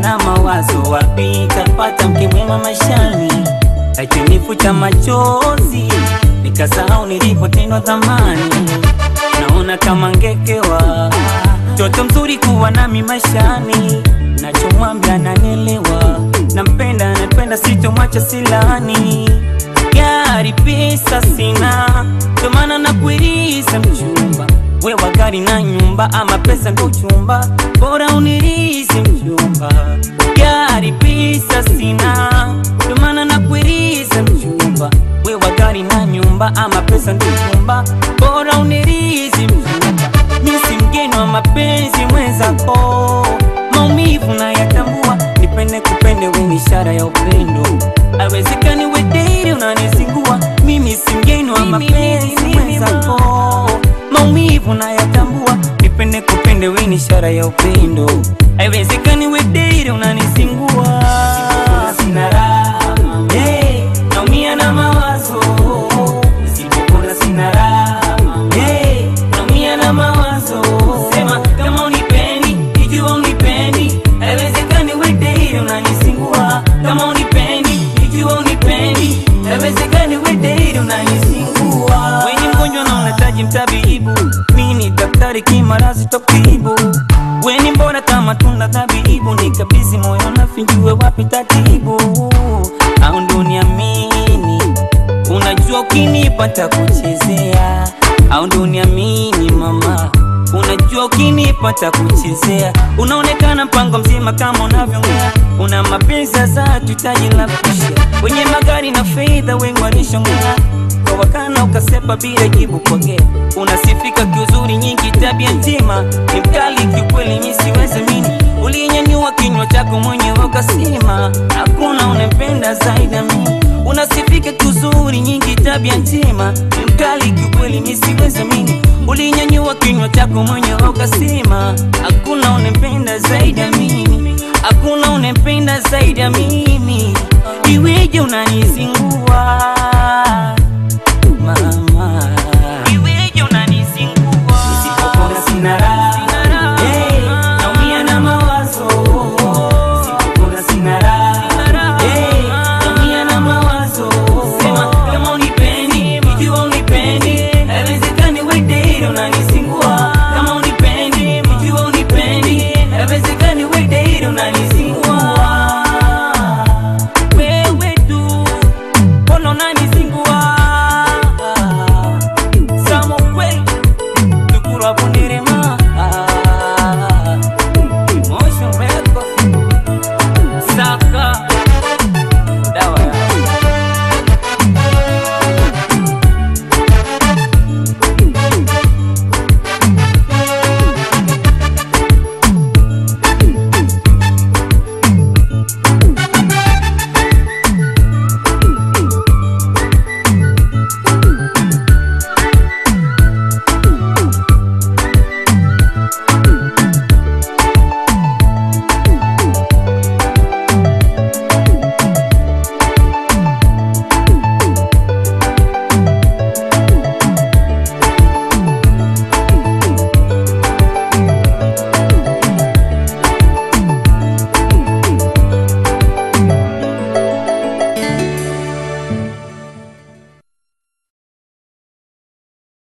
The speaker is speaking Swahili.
na mawazo, wapi tapata mke mwema maishani? Akinifuta machozi nikasahau nilipotendwa zamani. Naona kama ngekewa mtoto mzuri kuwa nami maishani, nachomwambia nanelewa, nampenda napenda, sitomwacha silani. Gari pesa sina, ndo maana nakuiriza mchumba, wewa gari na nyumba, ama pesa ndo chumba, bora unirizi mchumba. Gari pesa sina, ndo maana nakuiriza mchumba, wewa gari na nyumba, ama pesa ndo chumba, bora unirizi mchumba. Mimi si mgeni wa mapenzi mwenzako, maumivu na yatambua, nipende kupende, we ni ishara ya upendo, awezekani we date unanisingua. Mimi si mgeni wa mapenzi mwenzako, maumivu na yatambua, nipende kupende, we ni ishara ya upendo, haiwezekani we date unanisingua. Sina raha, hey, naumia na mawazo, nisipokula sina raha, hey, naumia na mawazo. Sema kama unipendi, ikiwa unipendi, haiwezekani we date unanisingua. Kama unipendi, ikiwa unipendi, haiwezekani we date unanisingua. Wenye mgonjwa na unahitaji mtabibu, mimi ni daktari kimarazi tokibu. Weni mbona kama tunda tabibu, nikabidhi moyo nafinjue wapi tatibu, au ndo niamini Unajua ukinipata kuchezea au ndo niamini mama, unajua ukinipata kuchezea, unaonekana mpango mzima kama unavyoongea, una mapenzi za tutaji la kushia, wenye magari na fedha wengi walishongea kwa wakana ukasepa bila jibu kwagea, unasifika kiuzuri nyingi, tabia njema ni mkali kiukweli, mi siwezi mini, ulinyanyua kinywa chako mwenyewe ukasema hakuna unempenda zaidi ya mimi unasifika kuzuri nyingi, tabia njema ni mkali kiukweli, mi siwezi mini, ulinyanyua kinywa chako mwenyewe ukasema hakuna unempenda zaidi ya mimi, hakuna unempenda zaidi ya mimi, iweje unanizingua